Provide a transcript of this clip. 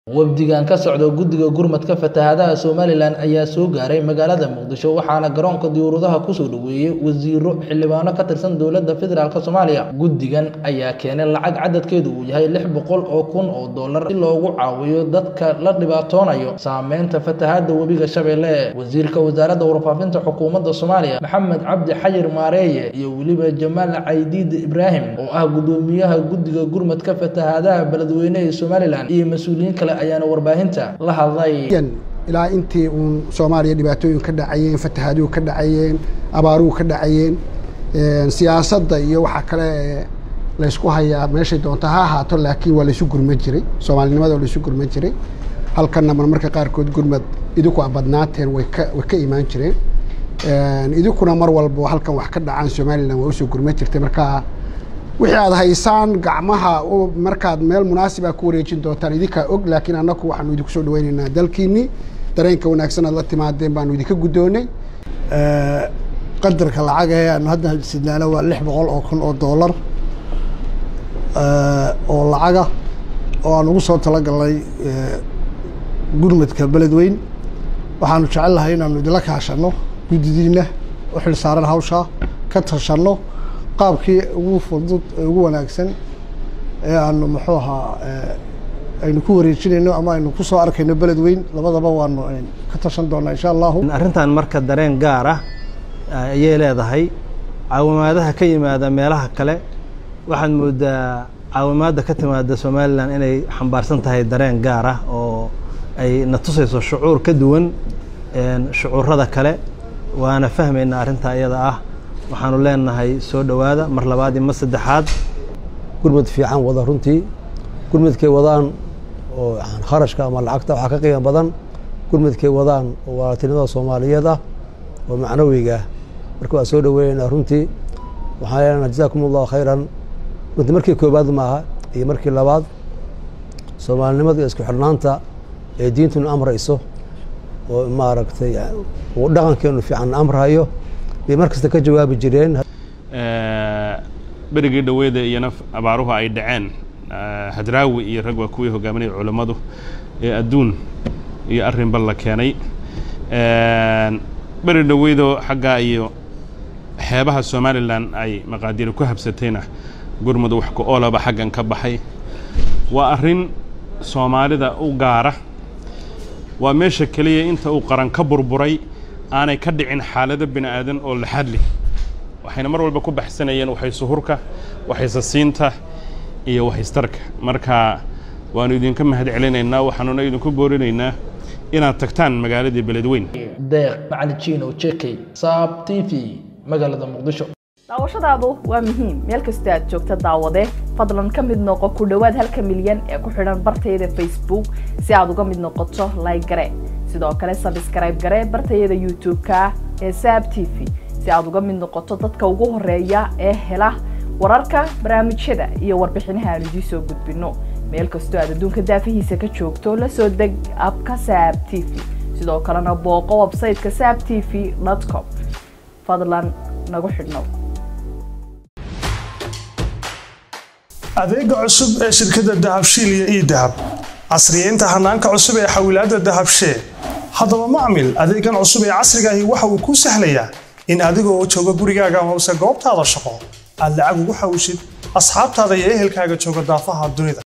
wafdigan ka socda guddiga gurmadka fatahaadaha somalilan ayaa soo gaaray magaalada muqdisho waxaana garoonka diyuuradaha kusoo dhoweeyey wasiiro xildhibaano ka tirsan dowladda federaalk soomaaliya guddigan ayaa keenay lacag cadadkeedu uu yahay lix boqol oo kun oo dollar si loogu caawiyo dadka la dhibaatoonayo saameynta fatahaada webiga shabeelle wasiirka wasaaradda warfaafinta xukuumadda soomaaliya maxamed cabdi xayir maareeye iyo weliba jamaal caydiid ibraahim oo ah guddoomiyaha guddiga gurmadka fatahaadaha beledweyne ee somalilan iyo mas-uuliyiin kale ayaana warbaahinta la hadlay ilaa intii uun soomaaliya dhibaatooyin ka dhacayeen fatahaaduhu ka dhacayeen abaaruhu ka dhacayeen siyaasadda iyo waxa kale laysku hayaa meeshay doonta ha ahaato laakiin waa laysu gurman jiray soomaalinimada waa laysu gurman jiray halkanna marmarka qaarkood gurmad idinku a badnaateen way ka way ka imaan jireen idinkuna mar walba halkan wax ka dhacaan somalilan waa usoo gurman jirtay marka wixii aad haysaan gacmaha markaad meel munaasiba ku wareejin doontaan idinkaa og laakiin annaku waxaanu idinku soo dhaweynaynaa dalkiinii dareenka wanaagsan aad la timaadeen baanu idinka guddoonay qadarka lacag ee aanu hadda sidnaana waa lix boqol oo kun oo dollar oo lacaga oo aan ugu soo talagalnay gurmadka beledweyn waxaanu jecel lahay inaanu idinla kaashanno guddidiina u xil saaran hawshaa ka tashanno qaabkii ugu fudud ee ugu wanaagsan ee aanu muxuu ahaa aynu ku wareejinayno ama aynu ku soo arkayno beled weyn labadaba waanu ka tashan doonaa insha allahu arrintan marka dareen gaar ah ayay leedahay caawimaadaha ka yimaada meelaha kale waxaad moodaa caawimaadda ka timaada somalilan inay xambaarsan tahay dareen gaar ah oo ay na tusayso shucuur ka duwan shucuurada kale waana fahmaynaa arrintaa iyada ah waxaanu leenahay soo dhowaada mar labaad iyo mar saddexaad gurmad fiican wada runtii gurmadkay wadaan oo kharashka ama lacagta waxaa ka qiimo badan gurmadkay wadaan oo walaaltinimada soomaaliyeed ah oo macnawiga marka waa soo dhoweynaynaa runtii waxaan leenaha jazaakum allahu khayran runtii markii koobaad maaha iyo markii labaad soomaalinimada iyo isku xidhnaanta ee diintuna amrayso oo maaragtay dhaqankeenu fiican amrayo bay mar kasta ka jawaabi jireen berigii dhaweeda iyona abaaruhu ay dhaceen hadraawi iyo rag waa kuwii hogaaminaya culammadu ee adduun iyo arrinba la keenay beri dhaweydoo xaggaa iyo xeebaha somalilan ay maqaadiir ku habsatayna gurmud wax ku oolaba xaggan ka baxay waa arrin soomaalida u gaara waa meesha keliya inta uu qaran ka burburay aanay ka dhicin xaalado bini aadan oo laxad leh waxayna mar walba ku baxsanayeen waxaysuhurka waxaysasiinta iyo waxaystarka marka waanu idinka mahad celinaynaa waxaanuna idinku boorinaynaa inaad tagtaan magaaladii beledweyn deeq macali jiino jekey saab t v magaalada muqdisho daawashadaadu waa muhiim meel kastoo aad joogta daawade fadlan ka mid noqo ku dhowaad halka milyan ee ku xidhan bartayada facebook si aad uga mid noqoto like gare sidoo kale sabskrayb gare bartayada youtube-ka ee saab t v si aad uga mid noqoto dadka ugu horeeya ee hela wararka barnaamijyada iyo warbixinaha aan idiin soo gudbino meel kastoo aad adduunka daafihiisa ka joogto la soo deg abka saab t v sidoo kalena booqo websayteka saab t v com fadlan nagu xidhnow adeega cusub ee shirkadda dahabshiil iyo ii dahab casriyeynta hanaanka cusub ee xawilaadda dahabshee haddaba macmil adeegan cusub ee casriga ahi waxa uu kuu sahlayaa in adiga oo jooga gurigaaga amase goobtaada shaqo aad lacag ugu xawishid asxaabtaada iyo ehelkaaga jooga daafaha dunida